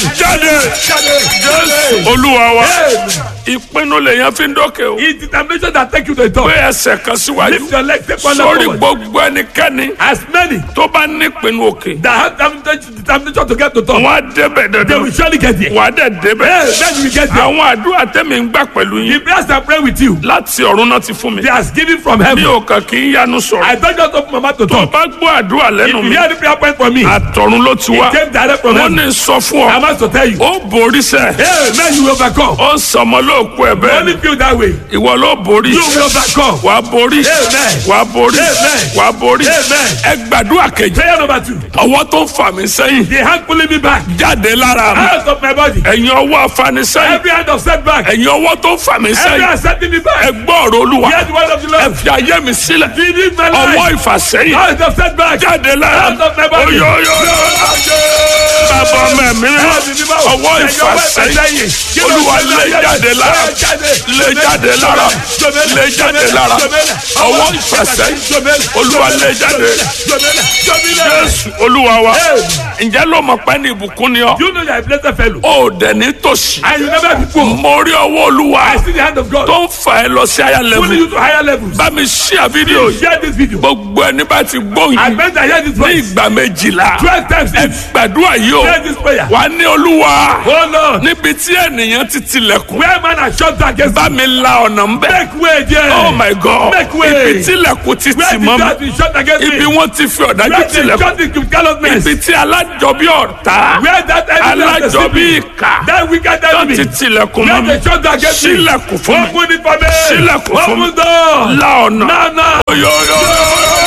jáde jésù olúwa wa ìpinnu lèyàn fi ń dókè o It's determination that take you to the top. pé ẹsẹ̀ kan síwájú Lift your leg, take one sórí leg forward. gbogbo ẹnikẹ́ni As many tó bá nípinnu òkè that have determination determination to get to top, wọn á débẹ̀ they dandan will surely get there. wà á dẹ̀ débẹ̀ Yes, then you will get there. àwọn àdúrà tẹ̀mí ń gbà pẹ̀lú The yín prayers I pray with you, láti ọ̀run náà ti fún mi they are given from mi heaven. ò kàn kí ń yanu sọ̀rọ̀ I don't just open my mouth to tó o talk. bá gbọ́ àdúrà If lẹ́nu you mi hear the prayer point from me, it àtọ̀run ló ti wá came direct from wọ́n heaven. ní sọ fún I ọ must to tell you. ó borí sẹ́ Hey, man, you will overcome. ó sọmọ lóòkù ẹ̀ You bẹ́ẹ̀ only feel that way. ìwọ ló borí You will overcome. wàá borí Amen. wàá borí Amen. wàá borí Amen. ẹ gbàdúrà kejì Prayer number two. ọwọ́ tó ń fà mí sẹ́yìn The hand pulling me back jáde lára mi out of my body. ẹ̀yin ọwọ́ afanisẹ́yìn Every hand of setback. ẹ̀yin ọwọ́ tó ń fà mí Every sẹ́yìn hand setting me ẹ back. gbọ́ ọ̀rọ̀ olúwa Hear the word of the ẹ Lord. fi ayé mi sílẹ̀ Leave my ọwọ́ life. ìfàsẹ́yìn Out of setback. jáde lára Out of my body. oyoyoyo bàbá mẹ́mí ọwọ́ ìfàsẹ́yìn olúwa lè jáde lára lè jáde lára lè jáde lára ọwọ́ ìfàsẹ́yìn olúwa lè jáde jésù olúwa wa ǹjẹ́ ló mọ̀ pé ní ìbùkún ni ọ́ You know you are a blessed fellow. ó dẹ̀ ní tòṣì And you never be poor. mo rí ọwọ́ olúwa I see the hand of God. tó ń fà ẹ́ lọ sí àyà Pulling lẹ́mú you to higher levels. bá mi ṣíà fídíò yìí Share this video. gbogbo ẹni bá ti gbóhùn I yìí meant I hear this ní voice. ìgbà méjìlá Twelve times ẹ each. gbàdúrà yìí o Pray this prayer. wà á ní olúwa Oh Lord. níbi tí ènìyàn ti tilẹ̀kùn Where man has shut down against bá mi la ọ̀nà ń bẹ́ Make way there. oh my god Make way. ibi tilẹ̀kùn ti Where tì the mọ́ door mi has been shut against ibi me. wọ́n ti fi ọ̀dájú Where the tilẹ̀kùn shut the callousness. ibi tí alájọbí ọ̀tá Where that enemy has alájọbí deceived me. ìkà That wicked tó enemy. ti tilẹ̀kùn Where mọ́ mi they shut against me. sílẹ̀kùn fún mi Open it for me. Sílẹ̀kùn fún mi. Open door. la ọ̀nà Now, now. oyoyoyo.